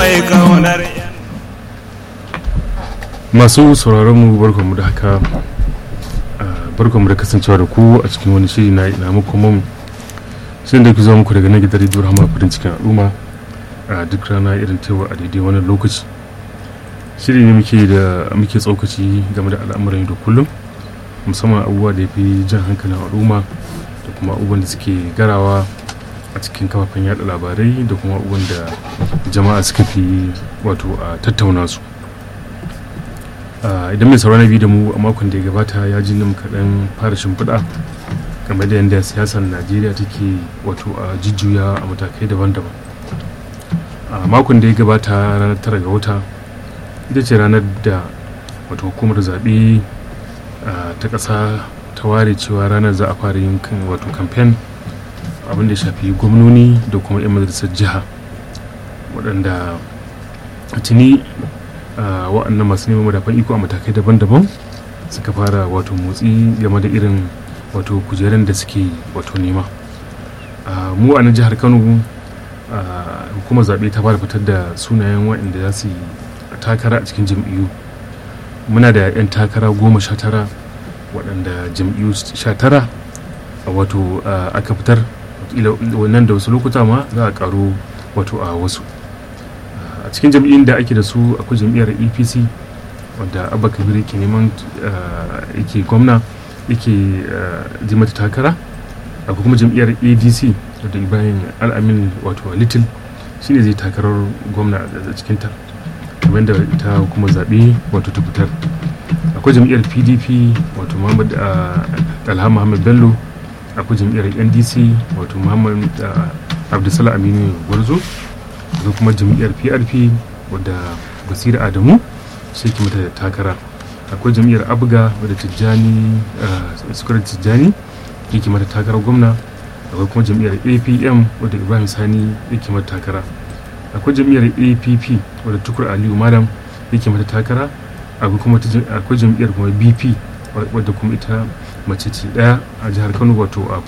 mai kaunar masu sauraron mu barkanmu da haka barkanmu da kasancewa da ku a cikin wani shiri na ina muku mun shirin da ke zuwa muku daga nan gidan rediyo rahama farin cikin al'umma a duk rana irin tewa a daidai wannan lokaci shiri ne muke da muke tsokaci game da al'amuran da kullum musamman abubuwa da ya fi jan hankalin al'umma da kuma abubuwan da suke garawa a cikin kafafen yada labarai da kuma abubuwan da jama'a suka fi wato a tattauna su idan mai saurana biyu da mu a makon da ya gabata ya ji nan kaɗan fara shimfiɗa game da yadda siyasar najeriya take wato a jujjuya a matakai daban-daban a makon da ya gabata ranar tara ga wata ita ce ranar da wato hukumar zaɓe ta ƙasa ta ware cewa ranar za a fara yin wato kamfen abin da ya shafi gwamnoni da kuma 'yan majalisar jiha waɗanda tuni wa'annan masu neman madafan iko a matakai daban-daban suka fara wato motsi game da irin wato kujerun da suke wato nema mu a nan jihar kano hukumar zaɓe ta fara fitar da sunayen waɗanda za su yi takara a cikin jam'iyyu muna da 'yan takara goma sha tara waɗanda jam'iyyu sha tara wato aka fitar wannan da wasu lokuta ma za a karo wato a wasu a cikin jam'iyyun da ake da su akwai jam'iyyar apc wadda abba kabir yake neman yake gwamna yake ji mata takara akwai kuma jam'iyyar adc wadda ibrahim al'amin wato little shine zai takarar gwamna a cikin ta kamar da ta kuma zaɓe wato ta fitar akwai jam'iyyar pdp wato muhammad alha muhammad bello akwai jam'iyyar ndc wato muhammad abdulsalam aminu gwarzo akwai kuma jam'iyyar prp wadda basira adamu sai ki mata takara akwai jam'iyyar abga wadda tijjani sukarar tijjani yake mata takarar gwamna akwai kuma jam'iyyar apm wadda ibrahim sani yake mata takara akwai jam'iyyar app wadda tukur aliyu malam yake mata takara akwai jam'iyyar kuma bp wadda kuma ita mace ce daya a jihar kano wato a